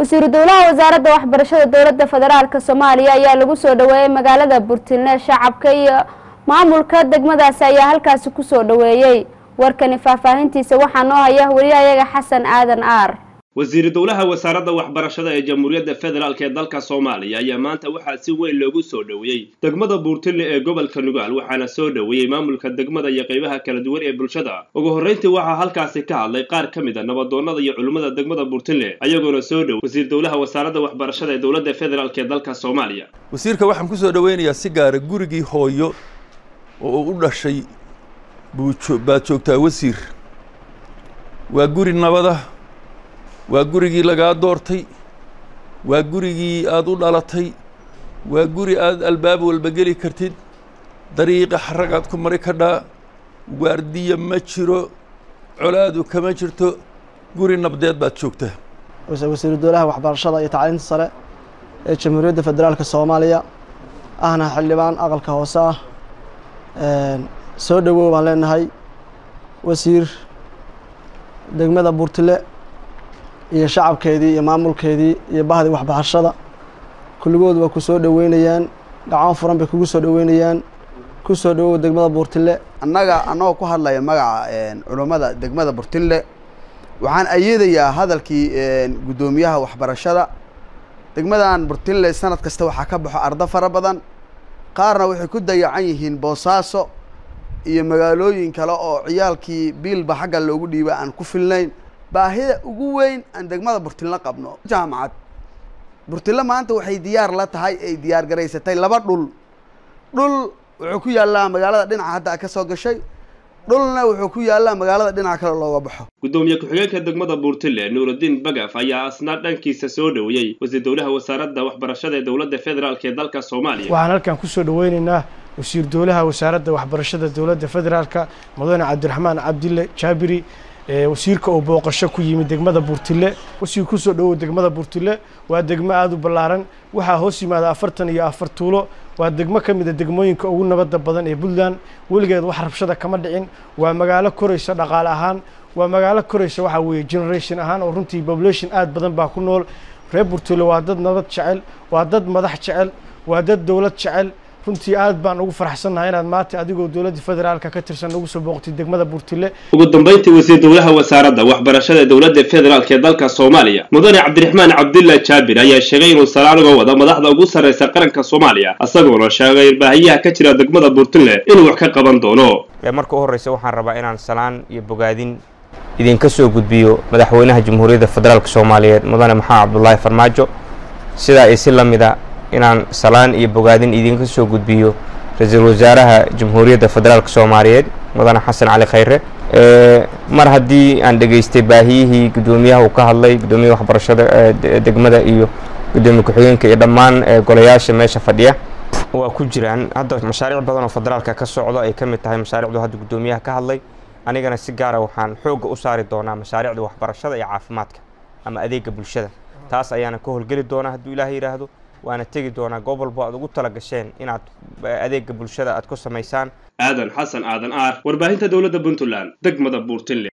wasiiru dowlaha wasaaradda waxbarashada dowladda federaalk soomaaliya ayaa lagu soo dhaweeyey magaalada burtilne shacabka iyo maamulka degmadaasi ayaa halkaasi kusoo dhaweeyey warkani faahfaahintiisa waxaa noo haya weliyayaga xasan aadan aar wasiiru dowlaha wasaaradda waxbarashada ee jamhuuriyadda federaalk ee dalka soomaaliya ayaa maanta waxaa si weyn loogu soo dhoweeyey degmada buurtille ee gobolka nugaal waxaana soo dhoweeyey maamulka degmada iyo qaybaha kala duwan ee bulshada ugu horrayntii waxaa halkaasi ka hadlay qaar ka mid a nabadoonnada iyo culimmada degmada buurtille ayagoona soo dhow wasiir dowlaha wasaaradda waxbarashada ee dowladda federaalk ee dalka soomaaliya wasiirka waxaan ku soo dhoweynayaa si gaara gurigii hooyo oo uu u dhashay buu baad joogtaa wasiir waa guri nabada waa gurigii lagaa doortay waa gurigii aada u dhalatay waa guri aada albaab walba geli kartid dariiqa xaragaad ku mari kadhaa waardiya ma jiro colaadu kama jirto guri nabdeed baad joogtaa wasiiru dowlaha waxbarashada iyo tacliinta sare ee jamhuuriyadda federaalka soomaaliya ahna xildhibaan aqalka hoose ah soo dhowow baan leenahay wasiir degmada buurtile iyo shacabkeedii iyo maamulkeedii iyo bahdii waxbarashada kulligood waa ku soo dhoweynayaan gacmo furan bay kugu soo dhoweynayaan ku soo dhowow degmada buurtile annaga annagoo ku hadlaya magaca culummada degmada burtille waxaan ayeedayaa hadalkii guddoomiyaha waxbarashada degmadan burtille sanad kasta waxaa ka baxo ardo fara badan qaarna waxay ku dayacan yihiin boosaaso iyo magaalooyin kale oo ciyaalkii biilba xagga loogu dhiiba aan ku filnayn baahida ugu weyn aan degmada burtille qabno jaamacad burtille maanta waxay diyaar la tahay ay diyaar garaysatay laba dhul dhul wuxuu ku yaallaa magaalada dhinaca hadda ka soo gashay dhulna wuxuu ku yaallaa magaalada dhinaca kale looga baxo gudoomiye ku-xigeenka degmada buurtille nuurudiin bagaf ayaa asna dhankiisa soo dhoweeyey wasiir dowlaha wasaaradda waxbarashada ee dowladda federaalk ee dalka soomaaliya waxaan halkan kusoo dhaweyneynaa wasiir dowlaha wasaaradda waxbarashada dowladda federaalka mudane cabdiraxmaan cabdille jaabiri wasiirka oo booqasho ku yimid degmada buurtille wasiir kusoo dhowow degmada buurtille waa degmo aada u ballaaran waxaa hoos yimaada afartan iyo afar tuulo waa degmo ka mid a degmooyinka ugu nabadda badan ee puntland weligeed wax rabshada kama dhicin waa magaalo koraysa dhaqaale ahaan waa magaalo koraysa waxaa weeye generation ahaan oo runtii population aada badan baa ku nool reer buurtille waa dad nabad jecel waa dad madax jecel waa dad dowlad jecel runtii aad baan ugu faraxsannahay inaad maanta adigoo dowladda federaalka ka tirsan ugu soo booqtay degmada buurtille ugu dambayntii wasiir dowlaha wasaaradda waxbarashada ee dowladda federaalk ee dalka soomaaliya mudane cabdiraxmaan cabdillah jaabir ayaa sheegay inuu salaan uga wado madaxda ugu sarraysa qaranka soomaaliya isagoona sheegay baahiyaha ka jira degmada buurtille inuu wax ka qaban doono marka u horreysa waxaan rabaa inaan salaan iyo bogaadin idinka soo gudbiyo madaxweynaha jamhuuriyadda federaalk soomaaliyeed mudane maxamed cabdulaahi farmaajo sidaa iyo si la mida inaan salaan iyo bogaadin idinka soo gudbiyo ra-iisul wasaaraha jamhuuriyadda federaalk soomaaliyeed mudane xasan cali khayre mar haddii aan dhegaystay baahiyihii guddoomiyaha uu ka hadlay guddoomiyaha waxbarashada degmada iyo guddoomiye ku-xigeenka iyo dhammaan golayaasha meesha fadhiya waa ku jiraan hadda mashaariic badan oo federaalka ka socdo ay ka mid tahay mashaariicdu hadda guddoomiyaha ka hadlay anigana si gaara waxaan xoogga u saari doonaa mashaariicda waxbarashada iyo caafimaadka ama adeega bulshada taas ayaana ka howlgeli doonaa hadduu ilaaha yidhaahdo waana tegi doonaa goob walbo aad ugu tala gasheen inaad adeega bulshada aad ku samaysaan aadan xasan aadan aar warbaahinta dowladda puntland degmada buurtille